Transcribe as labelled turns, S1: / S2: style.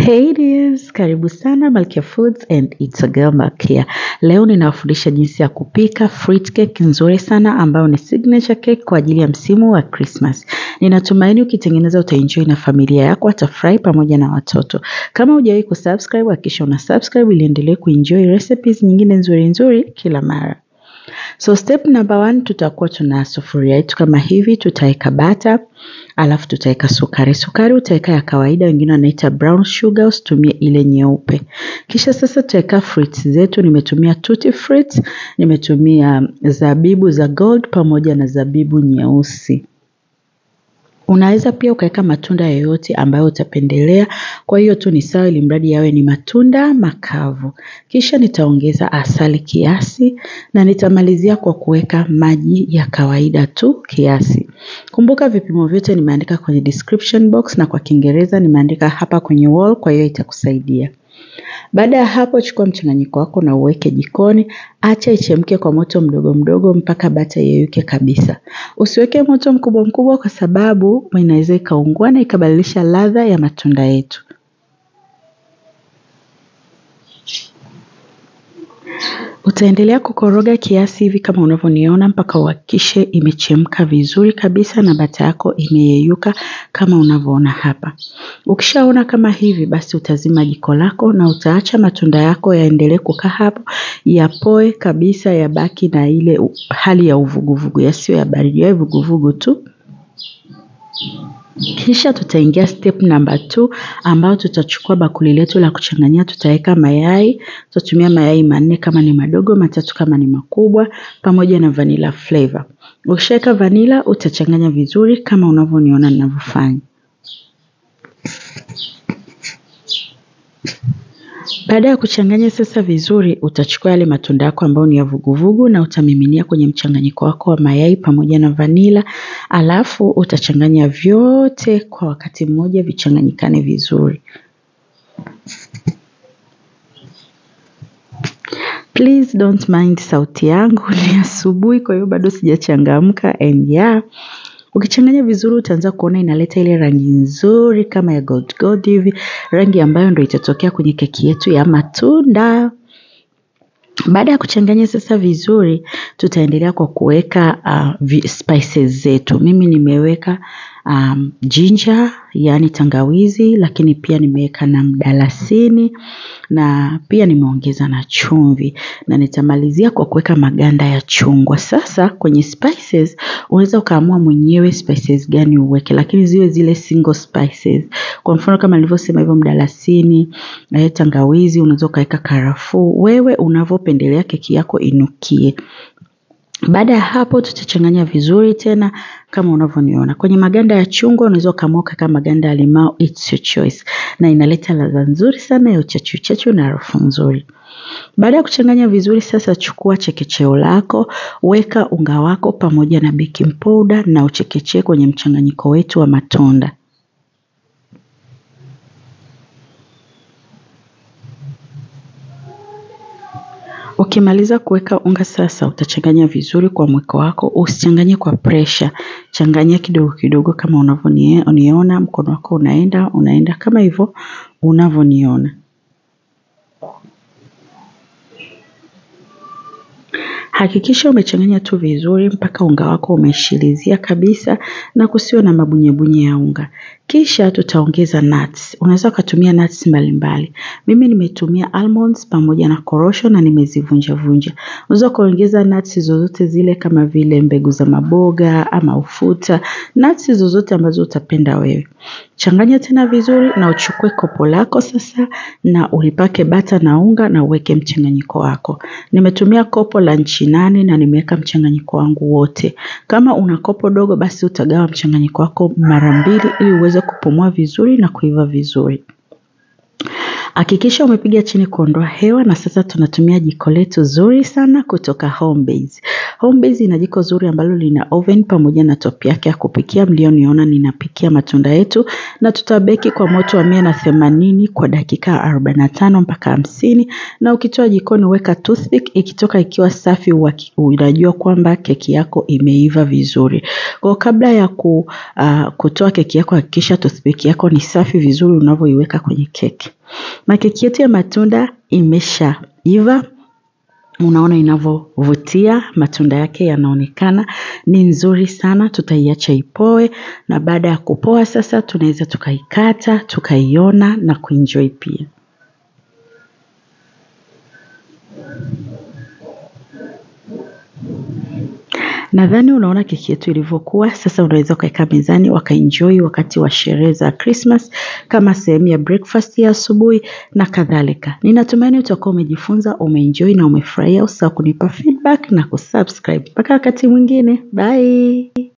S1: Hey dears, karibu sana Malkia Foods and it's a girl Malkia. Leo ninawafundisha jinsi ya kupika fruit cake nzuri sana ambayo ni signature cake kwa ajili ya msimu wa Christmas. Ninatumaini ukitengeneza utaenjoy na familia yako watafurahi pamoja na watoto. Kama hujawahi kusubscribe, hakikisha una subscribe ili endelee kuenjoy recipes nyingine nzuri nzuri kila mara. So step number one, tutakuwa tuna sufuria yetu kama hivi, tutaweka bata, alafu tutaweka sukari. Sukari utaweka ya kawaida, wengine wanaita brown sugar, usitumie ile nyeupe. Kisha sasa tutaweka fruits zetu, nimetumia tutti fruits, nimetumia zabibu za gold pamoja na zabibu nyeusi. Unaweza pia ukaweka matunda yoyote ambayo utapendelea. Kwa hiyo tu ni sawa, ili mradi yawe ni matunda makavu. Kisha nitaongeza asali kiasi na nitamalizia kwa kuweka maji ya kawaida tu kiasi. Kumbuka vipimo vyote nimeandika kwenye description box na kwa Kiingereza nimeandika hapa kwenye wall, kwa hiyo itakusaidia. Baada ya hapo, chukua mchanganyiko wako na uweke jikoni. Acha ichemke kwa moto mdogo mdogo mpaka bata yeyuke kabisa. Usiweke moto mkubwa mkubwa, kwa sababu inaweza ikaungua na ikabadilisha ladha ya matunda yetu. Utaendelea kukoroga kiasi hivi kama unavyoniona mpaka uhakikishe imechemka vizuri kabisa na bata yako imeyeyuka kama unavyoona hapa. Ukishaona kama hivi, basi utazima jiko lako na utaacha matunda yako yaendelee kukaa hapo, yapoe kabisa, yabaki na ile hali ya uvuguvugu, yasiyo ya baridi, yawe vuguvugu tu. Kisha tutaingia step number 2 ambao tutachukua bakuli letu la kuchanganyia, tutaweka mayai. Tutatumia mayai manne kama ni madogo, matatu kama ni makubwa, pamoja na vanilla flavor. Ukishaweka vanilla utachanganya vizuri kama unavyoniona ninavyofanya. Baada ya kuchanganya sasa vizuri, utachukua yale matunda yako ambayo ni ya vuguvugu na utamiminia kwenye mchanganyiko wako wa mayai pamoja na vanila, alafu utachanganya vyote kwa wakati mmoja vichanganyikane vizuri. Please don't mind sauti yangu, ni asubuhi, kwa hiyo bado sijachangamka and yeah. Ukichanganya vizuri utaanza kuona inaleta ile rangi nzuri kama ya gold gold hivi, rangi ambayo ndio itatokea kwenye keki yetu ya matunda. Baada ya kuchanganya sasa vizuri, tutaendelea kwa kuweka uh, spices zetu. Mimi nimeweka um, ginger, yaani tangawizi, lakini pia nimeweka na mdalasini na pia nimeongeza na chumvi na nitamalizia kwa kuweka maganda ya chungwa. Sasa kwenye spices unaweza ukaamua mwenyewe spices gani uweke, lakini ziwe zile single spices. Kwa mfano kama nilivyosema hivyo, mdalasini, tangawizi, unaweza ukaweka karafuu, wewe unavyopendelea keki yako inukie. Baada ya hapo tutachanganya vizuri tena kama unavyoniona. Kwenye maganda ya chungwa unaweza ukaamua ukaweka maganda ya limau, it's your choice, na inaleta ladha nzuri sana ya uchachu chachu na harufu nzuri. Baada ya kuchanganya vizuri sasa, chukua chekecheo lako, weka unga wako pamoja na baking powder na uchekechee kwenye mchanganyiko wetu wa matunda. Ukimaliza kuweka unga sasa, utachanganya vizuri kwa mwiko wako. Usichanganye kwa pressure, changanya kidogo kidogo kama unavyoniona. Mkono wako unaenda unaenda kama hivyo unavyoniona. Hakikisha umechanganya tu vizuri mpaka unga wako umeshilizia kabisa na kusiwe na mabunyebunye ya unga. Kisha tutaongeza nuts. Unaweza ukatumia nuts mbalimbali. Mimi nimetumia almonds pamoja na korosho na nimezivunja vunja. Unaweza ukaongeza nuts zozote zile kama vile mbegu za maboga ama ufuta, nuts zozote ambazo utapenda wewe. Changanya tena vizuri na uchukue kopo lako sasa na ulipake bata na unga na uweke mchanganyiko wako. Nimetumia kopo la nchi nane na nimeweka mchanganyiko wangu wote. Kama una kopo dogo, basi utagawa mchanganyiko wako mara mbili ili uweze kupumua vizuri na kuiva vizuri. Hakikisha umepiga chini kuondoa hewa na sasa tunatumia jiko letu zuri sana kutoka Homebase. Homebase ina jiko zuri ambalo lina oven pamoja na top yake ya kupikia mlioniona ninapikia matunda yetu na tutabeki kwa moto wa mia na themanini kwa dakika arobaini na tano mpaka hamsini na ukitoa jikoni weka toothpick ikitoka ikiwa safi unajua kwamba keki yako imeiva vizuri. Kwa kabla ya ku, uh, kutoa keki yako hakikisha toothpick yako ni safi vizuri unavyoiweka kwenye keki. Na keki yetu ya matunda imeshaiva unaona inavyovutia matunda yake yanaonekana ni nzuri sana tutaiacha ipoe na baada ya kupoa sasa tunaweza tukaikata tukaiona na kuenjoy pia Nadhani unaona keki yetu ilivyokuwa. Sasa unaweza ukaweka mezani wakaenjoy wakati wa sherehe za Christmas kama sehemu ya breakfast ya asubuhi na kadhalika. Ninatumaini utakuwa umejifunza, umeenjoy na umefurahia. Usahau kunipa feedback na kusubscribe. Mpaka wakati mwingine. Bye.